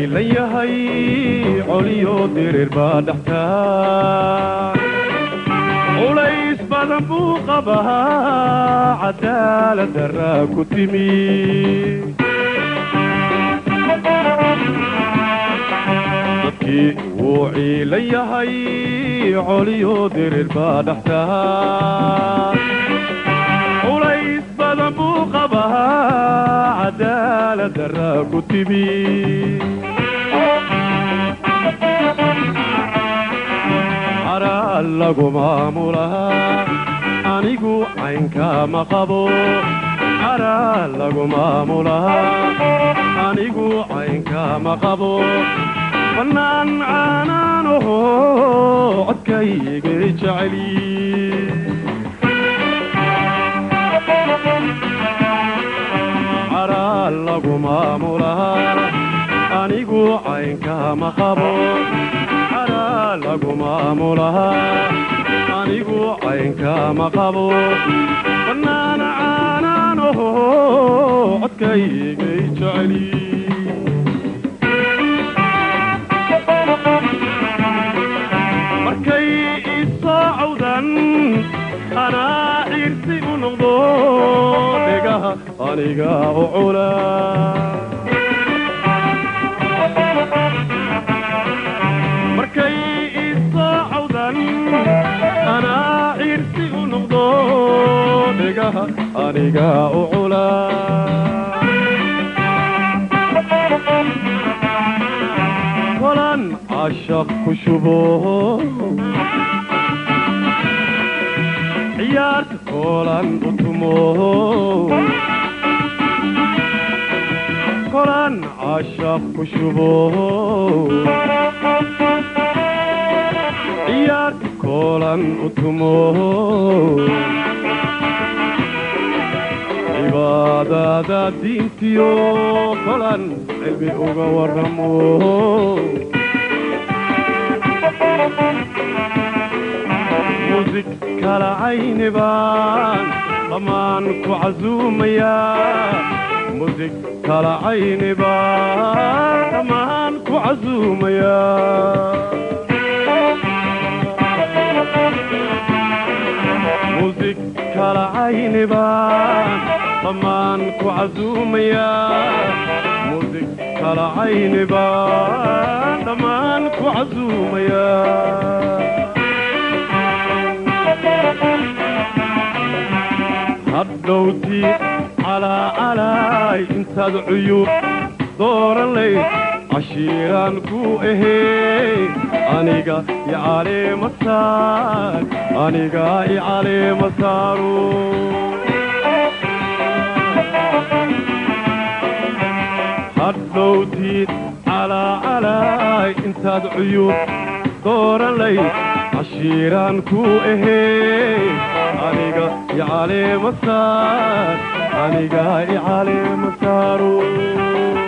ciilan yahay coliyo dirir baa dhextaa culays badan buu qabaa cadaalad daraa ku timi dadkii wuu ciilan yahay coliyo dirir baa dhextaa culays badan buu qabaa cadaalad daraa ku timi caraal lagu maamulaa anigu caynkaama qabo caraal lagu maamulaa anigu caynkaama qabo bannaan caanaanaho codkayga jeceli caraal lagu maamulaa anigu caynkaama qabo caraal lagu maamulaa anigu caynkaama qabo bannaan caanaanaho codkaygay jeceli markay isoo cawdan anaa ciirsi u noqdo dhegaha aniga u cula markay isoo cawdan anaa ciirsi u noqdo dhegaha aniga u cula kolan cashaq ku shubo ciyaarta kolan u tumo kolan cashaq ku shubo ciyaarta kolan u tumo cibaadada diintiyo kolan cilmi uga waramo musig kala cayni baan dhammaan ku casuumayaa musig kala cayni baan dhammaan ku casuumayaa musig kala cayni baan dhammaan ku casuumayaa musig kala cayni baan dhammaan ku casuumayaa hadhowti calaa calaay intaad cuyub dooran layd cashiiraan ku ahee aniga i caleema saar aniga i caleema saaro hadhowti calaa calaay intaad cuyub dooran layd cashiiraan ku ahee aniga i caleema saar aniga i caleema saaro